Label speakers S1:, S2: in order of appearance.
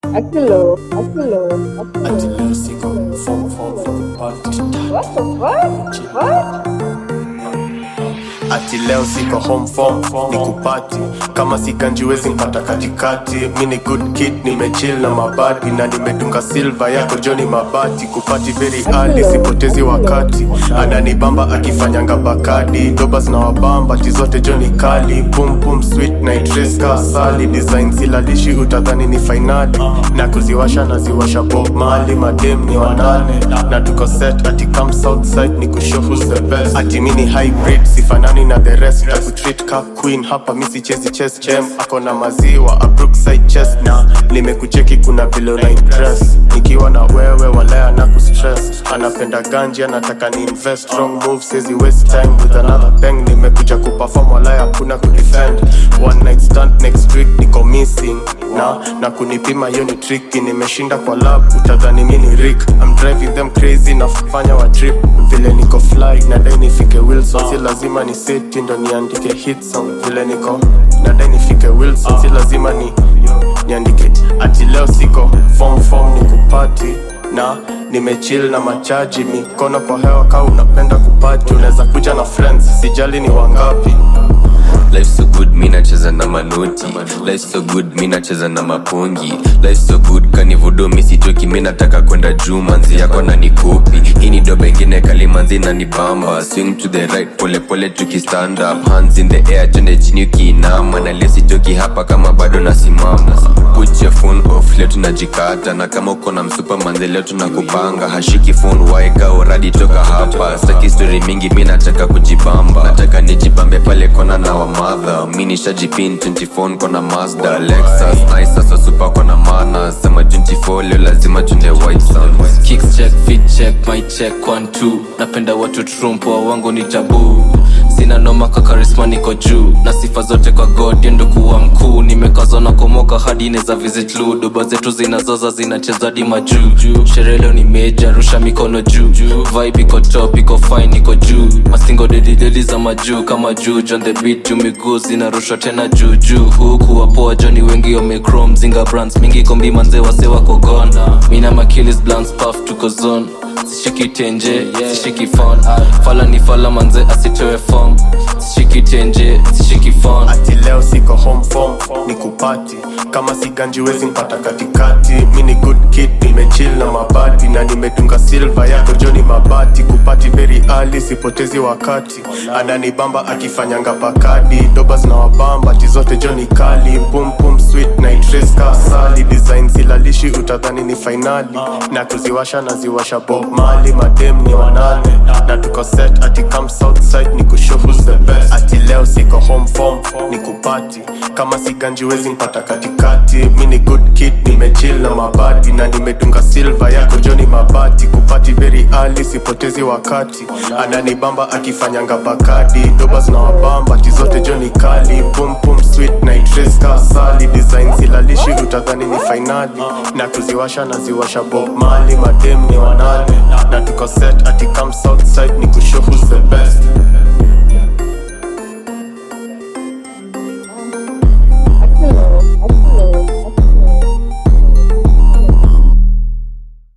S1: Akilo, Akilo,
S2: Ati
S1: Akilo.
S2: leo siko form form form party
S1: What the fuck? What?
S3: ati leo siko home form ni kupati kama siganjiwezi mpata katikati mi ni good kid nimechill na mabadi na nimedunga silva yako joni mabati kupati very early sipotezi wakati ananibamba akifanyanga bakadi dobas na wabamba ti zote joni kali pum pum sweet na itreska asali design silalishi utadhani ni fainali na kuziwasha naziwasha bob mali madem ni wanane na tuko set ati come southside ni kushow who's the best ati mini hybrid sifanani na the rest takutreat ka queen hapa misi chezi chess chem ako na maziwa a brookside chest na nimekucheki kuna vile una impress nikiwa na wewe walea na kustress anapenda ganji anataka ni invest wrong move says waste time with another bang nimekuja kuperform walaya hakuna kudefend one night stand next week niko missing na na kunipima hiyo ni tricky nimeshinda kwa lab utadhani mi ni rick I'm driving them crazy nafanya wa trip vile niko fly nadai nifike wilson si lazima ni seti ndo niandike hit song vile niko nadai nifike wilson si lazima ni niandike ati leo siko form form ni kupati na nimechill na machaji mikono kwa hewa kaa unapenda kupati unaweza kuja na friends sijali ni wangapi
S4: Life so good mi nacheza na manoti Life so good mi nacheza na mapongi Life so good kanivudo misitoki mi nataka kwenda juu manzi yako na nikopi hii ni dobe ingine kali manzi na nibamba swing to the right pole pole tuki stand up hands in the air twende chini ukiinama na leo sitoki hapa kama bado nasimama put your phone off leo tunajikata na kama uko na msupa manzi leo tunakupanga hashiki phone waeka uradi toka hapa staki story mingi mi nataka kujibamba nataka nijibambe pale kona na wamadha mi nishajipin 24 kona mazda lexus nice sasa super kona mana sema 24 leo lazima tunde white sounds
S2: Kicks check, fit check, my check, one two Napenda watu trumpo, wangu ni tabu Sina noma kwa karisma niko juu Na sifa zote kwa God ndo kuwa mkuu Nimekazwa na komoka hadi neza visit lu Doba zetu zinazoza zinacheza hadi majuu Sherehe leo ni meja, rusha mikono juu Vibe iko top, iko fine, iko juu Mastingo dedi dedi za majuu kama juu John the beat juu miguu zinarushwa tena juu juu Huku wapoa Johnny wengi wamechrome Zinga brands mingi kombi manze wase wako gone Mina makilis blunts puff tuko zone Sishiki tenje, sishiki phone Fala ni fala manze asitoe form Sishiki tenje, sishiki phone
S3: ati leo siko home form ni kupati kama siganjiwezi mpata katikati mi ni good kid nimechill na mabadi na nimedunga silva yako joni mabati kupati very early sipotezi wakati ananibamba akifanyanga pakadi dobas na wabamba ti zote joni kali pum pum sweet na itreska asali design silalishi utadhani ni fainali na kuziwasha naziwasha bob mali madem ni wanane na tuko set ati come southside ni kushow who's the best ati leo siko home form ni kupati kama siganjiwezi mpata katikati mi ni good kid nimechill na mabadi na nimedunga silva yako joni mabati kupati very early sipotezi wakati ananibamba akifanyanga bakadi dobas na wabamba ti zote joni kali pum pum sweet na itreska asali design silalishi utadhani ni fainali na kuziwasha naziwasha bob mali madem ni wanane na tuko set ati come southside ni kushow who's the best